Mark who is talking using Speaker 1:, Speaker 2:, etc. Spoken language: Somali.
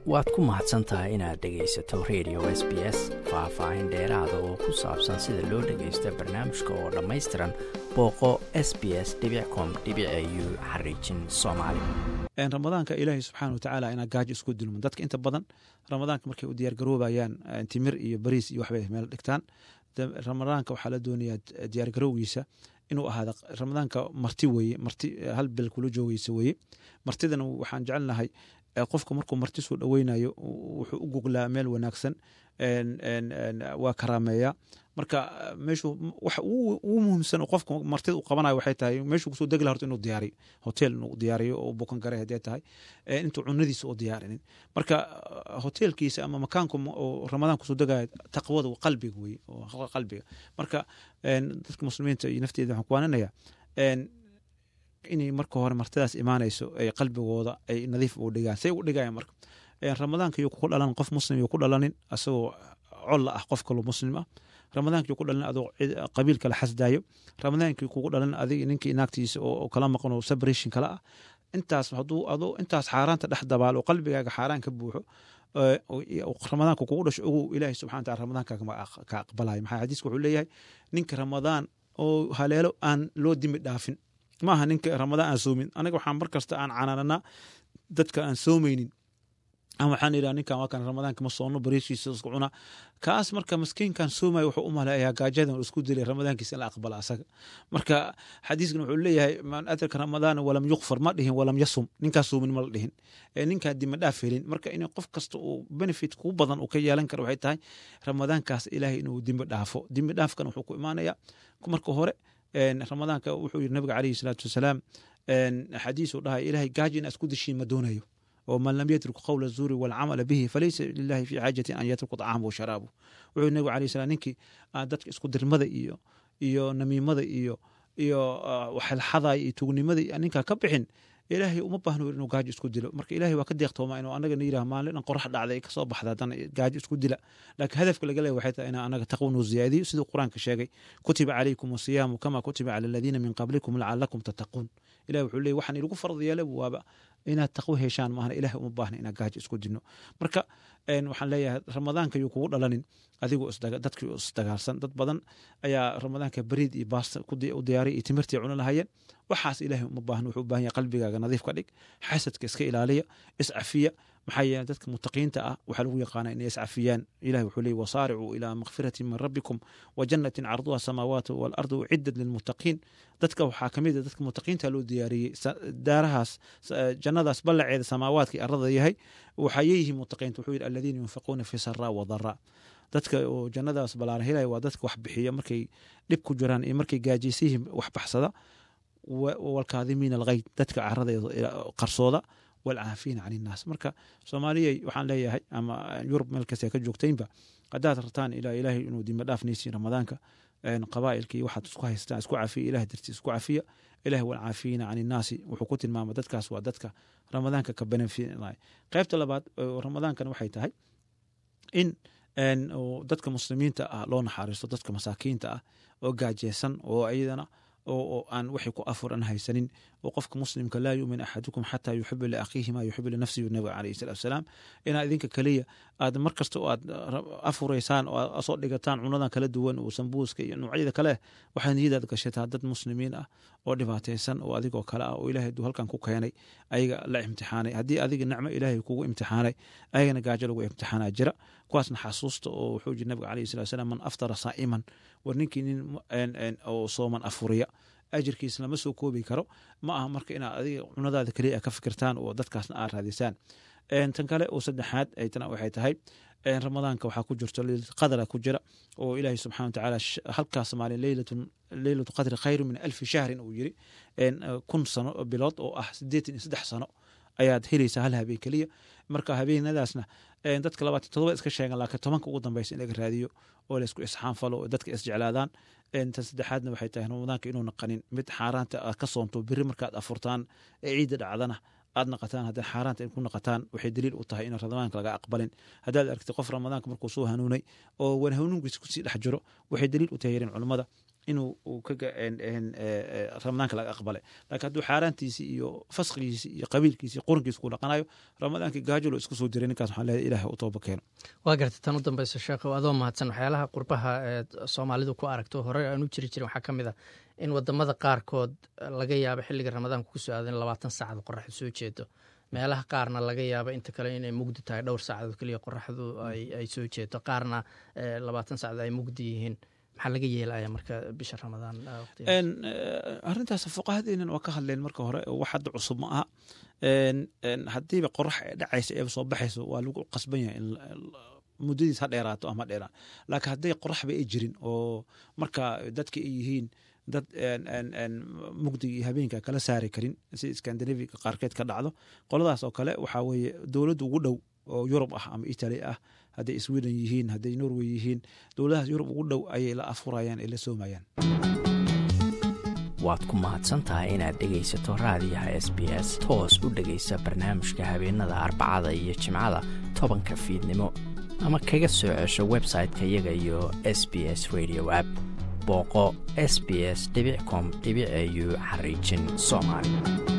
Speaker 1: waad ku mahadsan tahay inaad dhegaysato radio s b s faah-faahin dheeraada oo ku saabsan sida loo dhagaysto barnaamijka oo dhammaystiran booqo s b s com u xariijin soomaali
Speaker 2: ramadaanka ilaahay subxaana wa tacaala inaa gaajo isku dulmo dadka inta badan ramadaanka markay u diyaargaroobayaan timir iyo bariis iyo waxbay meel dhigtaan ramadaanka waxaa la doonayaa diyaargarowgiisa inuu ahaada ramadaanka marti weye marti hal bil kula joogeysa weye martidana waxaan jecelnahay qofka markuu marti soo dhoweynayo wuxuu u guglaa meel wanaagsan waa karaameeya marka meeshu waxa ugu muhiimsan oo qofka martida u qabanayo waxay tahay meeshuu kusoo degla horta inuu diyaariyo hotel inuu diyaariyo oo bukan gare haddee tahay intuu cunadiisa oo diyaarinin marka hotelkiisa ama makaanku oo ramadaan kusoo degaya taqwada qalbiga weye oo qalbiga marka dadka muslimiinta iyo nafteeda waxaan kuwaaninayaa inay marka hore martidaas imaanayso ay qalbigooda ay nadiif u dhigaan say u dhigayaan marka ramadaanka yuu ku dhalan qof muslim yuu ku dhalanin asagoo colla ah qof kaloo muslim ah ramadaanka yuu ku dhalan adoo qabiil kala xasdaayo ramadaanka kugu dhalan adig ninkii naagtiisa oo kala maqan oo sabration kala ah intaas haduu adoo intaas xaaraanta dhex dabaalo oo qalbigaaga xaaraan ka buuxo ramadaanka kugu dhasho ogow ilaahay subxana wataala ramadaankaaga ka aqbalayo maxaa xadiiska wuxuu leeyahay ninka ramadaan oo haleelo aan loo dimi dhaafin ma aha ninka ramadaan aan soomin anaga waxaan mar kasta aan canaananaa dadka aan soomeynin ama waxaan idhaha ninkan waa kan ramadaanka ma soono bariishiisa isku cuna kaas marka maskiinkan soomaya wuxuu u maleeyaa gaajadan isku dilay ramadaankiisa in la aqbala asaga marka xadiiskan wuxuu leeyahay man adraka ramadaana walam yukfar ma dhihin walam yasum ninkaas soomin ma la dhihin ninkaa dima dhaaf helin marka in qof kasta uu benefit kuu badan uu ka yeelan karo waxay tahay ramadaankaas ilaahay inuu dimbi dhaafo dimbi dhaafkan wuxuu ku imaanaya marka hore ramadaanka wuxuu yiri nabiga calayhi salaatu wasalaam xadiisuu dhahay ilaahay gaaji inaa isku dishiin ma doonayo oo man lam yatruk qowla zuuri walcamala bihi falaysa lilahi fi xaajatin an yatruku طacaamahu sharaabu wuxuu nabigu alayh salam ninkii dadka isku dirmada iyo iyo namiimada iyo iyo waxelxadaya iyo tugnimada ninkaa ka bixin ilaahay uma baahno inuu gaajo isku dilo marka ilahay waa ka deeqtooma inuu anaga yirah maalin dhan qorax dhacday kasoo baxda haddana gaajo isku dila laakiin hadafka laga leeya waxay tahay inaa anaga taqwa nuu ziyaadiyo siduu qur-aanka sheegay kutiba calaykum asiyaamu kama kutiba cala aladiina min qablikum lacalakum tattaquun ilahi wuxuu leeyay waxaan idigu farad yeelay waaba inaad taqwo heshaan maahna ilahay uma baahna inaad gaajo isku dilno marka waxaan leeyahay ramadaanka yuu kugu dhalanin adigoo dadkii isdagaalsan dad badan ayaa ramadaanka bariid iyo baasta u diyaariya iyo timirtii cuna lahayeen waxaas ilahay uma baahna wuxuu u baahan yahay qalbigaaga nadiif ka dhig xasadka iska ilaaliya iscafiya maxaa yeele dadka mutaqiinta ah waxaa lagu yaqaana inay iscafiyaan ilahi wuxuu leeyay wasaaricuu ilaa makfirati min rabbikum wa jannatin carduha samaawaatu waalardu uciddat lilmuttaqiin dadka waxaa kamid a dadka mutaqiinta loo diyaariyey daarahaas jannadaas ballaceeda samaawaadka arada yahay waxayeyihiin mutaqiinta wuxuu yidhi aladiina yunfiquuna fi saraa wadaraa dadka oo jannadaas balaaran helaya waa dadka wax bixiya markay dhib ku jiraan iyo markay gaajaysayihiin wax baxsada walkaadimiina alghayd dadka caradeeda qarsooda walcaafiina can innaas marka soomaaliyay waxaan leeyahay ama yurub meel kasta ka joogtaynba haddaad rabtaan ilaa ilaahay inuu dima dhaafnaysiin ramadaanka qabaa'ilkii waxaad isku haystaan isku cafiya ilahay dartii isku cafiya ilahi walcaafiina can innaasi wuxuu ku tilmaama dadkaas waa dadka ramadaanka ka benefitinay qaybta labaad ramadaankan waxay tahay in dadka muslimiinta ah loo naxariisto dadka masaakiinta ah oo gaajeysan oo iyadana oo aan waxay ku afuran haysanin oo qofka muslimka laa yumin axadukum xataa yuxibu liakhiihi maa yuxibu linafsihi nabiga calayhi salatu wasalaam inaa idinka keliya aad mar kasta oo aad afuraysaan oo aad soo dhigataan cunadan kala duwan oo sambuuska iyo noocyada kale waxaad niyadaad gashataa dad muslimiin ah oo dhibaataysan oo adigoo kale ah oo ilahay aduu halkan ku keenay ayaga la imtixaanay haddii adiga nicmo ilaahay kugu imtixaanay ayagana gaajo lagu imtixaanaa jira kuwaasna xasuusta oo wuxuu jiri nabiga calayhi salatu wasalaam man aftara saa'iman war ninkii nin oo sooman afuriya ajirkiisa lama soo koobi karo ma aha marka inaad adiga cunadaada keliya ka fikirtaan oo dadkaasna aad raadisaan tan kale oo saddexaad aytana waxay tahay ramadaanka waxaa ku jirto qadra ku jira oo ilaahay subxana watacaala halkaas maalin leylatu qadri khayru min alfi shahrin uu yiri kun sano bilood oo ah sideetan iyo saddex sano ayaad helaysaa hal habeen keliya marka habeenadaasna dadka labaatan todoba iska sheegan laakiin tobanka ugu dambeysa in laga raadiyo oo laysku isxaanfalo oo dadka isjeclaadaan tan saddexaadna waxay tahay ramadaanka inuu naqanin mid xaaraanta aad ka soonto biri markaad afurtaan ee ciidda dhacdana aad naqataan hadday xaaraanta ku naqataan waxay daliil u tahay in ramadaanka laga aqbalin haddaad aragtay qof ramadaanka markuu soo hanuunay oo wan hanuunkiisa kusii dhex jiro waxay daliil u tahay yarin culummada inuu ramadaanka laga aqbalay laakiin hadduu xaaraantiisi iyo fasqigiisi iyo qabiilkiisi iyo qorankiisi ku dhaqanayo ramadaankii gaajo lo isku soo diray ninkaas waxaan leeyahay ilahay u tooba keeno
Speaker 3: waa gartay tan u dambaysa sheekhow adoo mahadsan waxyaalaha qurbaha ee soomaalidu ku aragto hore aan u jiri jirin waxaa ka mid a in wadamada qaarkood laga yaabo xilliga ramadaanka ku soo aado in labaatan saacad qoraxdu soo jeedo meelaha qaarna laga yaabo inta kale inay mugdi tahay dhowr saacadood keliya qoraxdu ay soo jeedo qaarna labaatan saacad ay mugdi yihiin maxaa laga yeelaya marka bisha ramadaan
Speaker 2: arrintaas fuqahadeenan waa ka hadleen marka hore wax hadda cusub ma aha haddiiba qorax dhacaysa eeba soo baxayso waa lagu qasban yahay in muddadiis ha dheeraato ama ha dheeraan laakiin hadday qoraxba ay jirin oo marka dadka ay yihiin dad mugdiga iyo habeenka kala saari karin si skandinaviga qaarkeed ka dhacdo qoladaas oo kale waxaa weeye dowladda ugu dhow oo yurub ah ama italy ah hadday sweden yihiin hadday norway yihiin dowladahaas yurub ugu dhow ayay la afurayaan ay la soomayaan
Speaker 1: waad ku mahadsantahay inaad dhegaysato raadiyaha s b s toos u dhegaysa barnaamijka habeenada arbacada iyo jimcada tobanka fiidnimo ama kaga soo cesho website-ka iyaga iyo s b s radio app booqo s b s com au xariijin soomaali